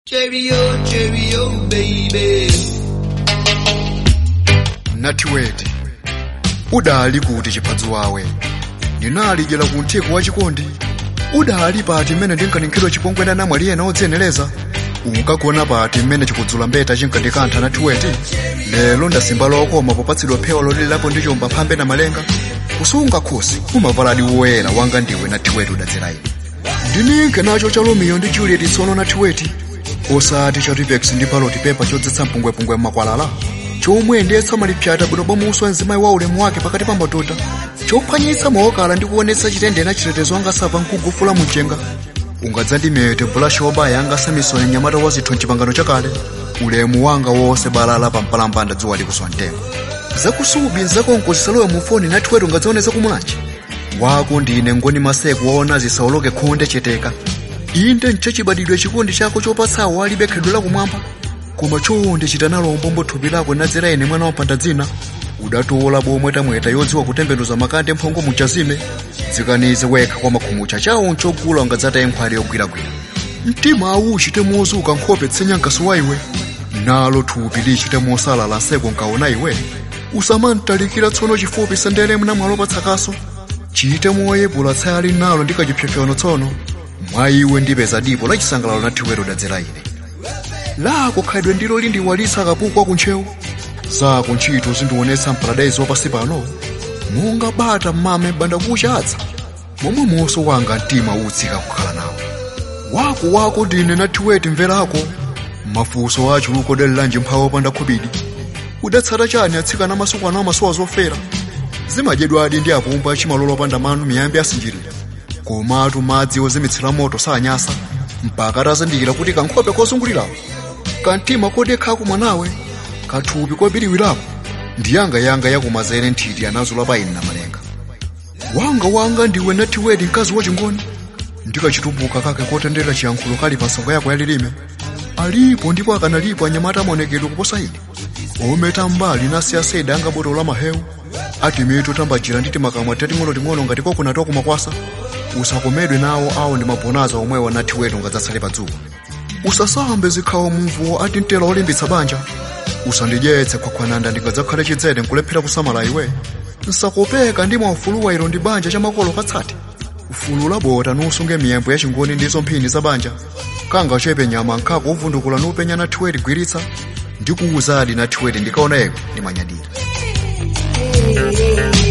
Cheerio, cheerio, baby. natiweti udali kuti chiphadzo wawe ndinalijera ku mtheko wa chikondi udali pati mmene ndinkaninkhidwa chipongwena namwali ena odziyenereza unkagona pati mmene chikudzula mbeta chinkandikantha natiweti lero ndasimba lokoma popatsidwa phewa lolilirapo ndi chomba phambe na malenga kusunga khosi umavaladi woyera wanga ndiwe natiweti udadzera ine ndininke nacho cha romeo ndi juliet tsono natiweti osati cha tipex ndi paloti pepa chodzetsa mpungwepungwe mmakwalala chomwe ndiyetsa malipyata bwino bwamuso mzimayi wa ulemu wake pakati pa matota chophwanyitsa maokala ndi kuonetsa chitendere chitetezo angasava nkugufula mumchenga ungadzandimete bulashi wobaya angasamisoni mnyamata wa zithu mchipangano chakale ulemu wanga wonse balala pa mpalambanda dzuwa likuswa mtengo zakusubi nzakonko zisalowe mu foni natiwetu ungadzioneza kumulanji wako ndine ngoni maseko waona zisawoloke khonde cheteka inde nchachibadidwe chikondi chako chopatsawo alibe khedwe lakumwamba koma chonde chita nalo umbombo thupi lako nadzera ine mwana wampanda dzina udatola bomwetamweta yodziwa kutembenuza makande mphongo muchazime dzikanize wekha kwa makhumucha chawo nchogula ungadzataye nkhwale yogwiragwira mtima awu uchite mozuka nkhope tsenyankaso wa iwe nalo thupi lichite mosalala nseko nkaona iwe usamantalikira tsono chifupi sendere mnamwalo patsakaso chite moyepula tsaya linalo ndikachipyapyano tsono mwa iwe ndipeza dipo la chisangalalo nathiwero dadzera ine lako khadwe ndilo lindiwalitsa kapukwa kuntchewu zako ntchito zindionetsa mparadaizi wapasi pano monga bata mmame banda kuchatsa momwe moso wanga mtima utsika kukhala nawo wako wako ndine nathiweti mverako mafunso achuluko dalilanji mphawa opanda khubidi udatsata chani atsikana masukano amasuwa zofera zimadyedwadi ndi apumba achimalolo opanda manu miyambi asinjirira komatu madzi ozimitsira moto sanyasa mpaka atazindikira kuti kankhope kozungulirapo kantima kodekhaku mwanawe kathupi kobiriwirapo ndiyangayanga yakumazere nthiti anazula pa ine na malenga wanga wanga ndiwe nathiwedi mkazi wachingoni ndikachitupuka kake kotendera chiyankhulo kali pa nsonga yako yalilime alipo ndipo akanalipo anyamata amaonekedwe kuposa ine ometa mbali nasiya seda anga boto la mahewu ati mitu tambajira nditi makamwa tating'onoting'ono ngati kokunatoa kumakwasa usakomedwe nawo awo ndi mabonaza omwewa nathiwetu ngadzatsale padzuwa usasambe zikhawo mumvuwo ati mtela olimbitsa banja usandidyetse khwakhwananda ndingadzakhale chidzere nkulephera kusamala iwe nsakopeka ndi mwaufuluwa ilo ndi banja cha makolo katsati ufulu labota nusunge miyembo yachingoni ndizo mphini za banja kangachepe nyama nkhako uvundukula nupenya nathiweti gwiritsa ndikuwuzadi nathiweti ndikaona eko ndimanyadira Hey, hey, hey.